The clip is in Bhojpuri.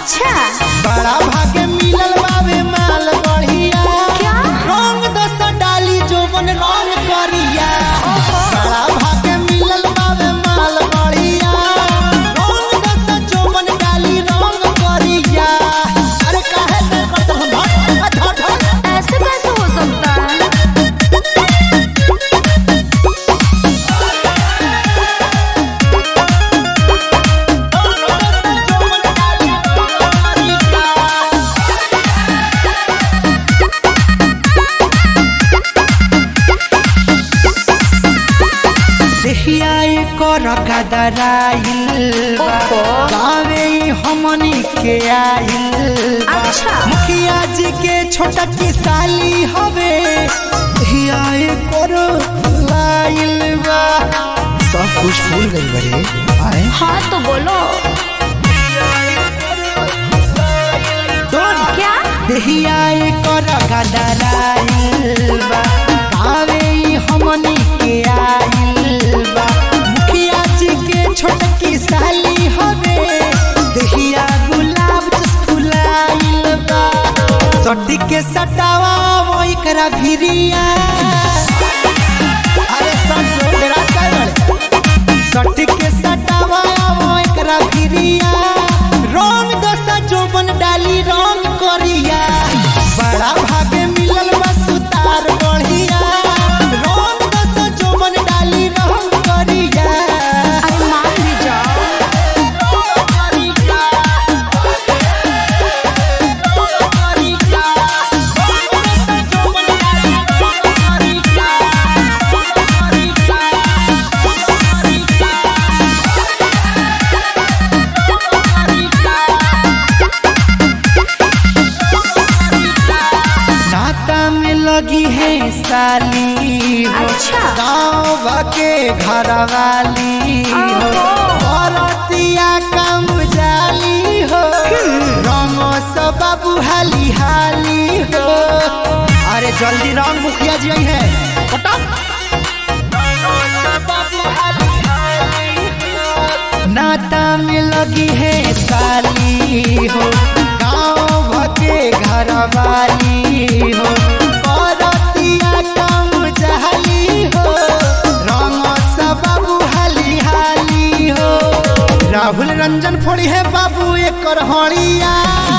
अच्छा बड़ा भागे मिलल बावे माल बढ़िया क्या? रंग दस डाली जोबन रंग करिया बड़ा भागे मिलल बावे माल बढ़िया रंग दस जोबन डाली रंग करिया अरे काहे से करत हम भट हट हट ऐसे कैसे हो सकता है देहिया कर गदराइल बा ओहो। गावे ई हमनी के आइल बा अच्छा। मुखिया जी के छोटा की साली हवे देहिया कर लाइल बा सब कुछ भूल गई बरे आए हाँ तो बोलो दोन क्या देहिया कर गदराइल बा गावे ई हमनी के आइल बा मुखिया जी के छोटकी साली हवे देहिया गुलाब जस फुलाइल बा सटी के सटावा वो एकरा भिरिया अरे सब जोड़ा कर सटी के सटावा वो एकरा भिरिया रंग दसा जोबन डाली रंग करिया बड़ा भागे मिलल बा सुतार बढ़िया रंग दसा जोबन डाली रंग करिया अरे मान भी जाओ नाता में लगी है साली हो अच्छा। गाँव के घर वाली हो ओहो। औरतिया कम जाली हो रंगो सब बाबू हाली हाली हो अरे जल्दी रंग मुखिया जी आई है नाता में लगी है साली हो गाँव भके घर वाली हो औरतिया कम जहली हो रंग सब बाबू हाली हाली हो राहुल रंजन फोड़ी है बाबू एक हड़िया